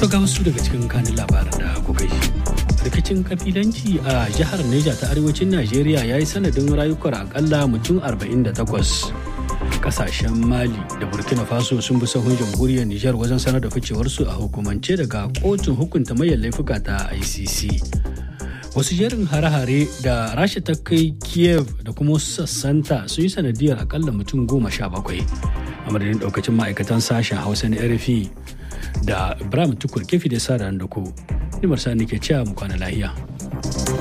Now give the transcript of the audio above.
To ga wasu daga cikin kanin labaran da kuka yi. Rikicin kabilanci a jihar Neja ta arewacin Najeriya ya yi sanadin rayukan akalla mutum 48. Kasashen Mali da Burkina Faso sun bi sahun jamhuriyar Nijar wajen sanar da ficewarsu a hukumance daga kotun hukunta mayan laifuka ta ICC. Wasu jerin hare-hare da Rasha ta kai Kiev da kuma wasu sassanta sun yi sanadiyar akalla mutum goma sha bakwai. A madadin daukacin ma'aikatan sashen Hausa na RFI da Ibrahim Tukur kefi da sa da ku. Nimar Sani ke cewa mu kwana lahiya.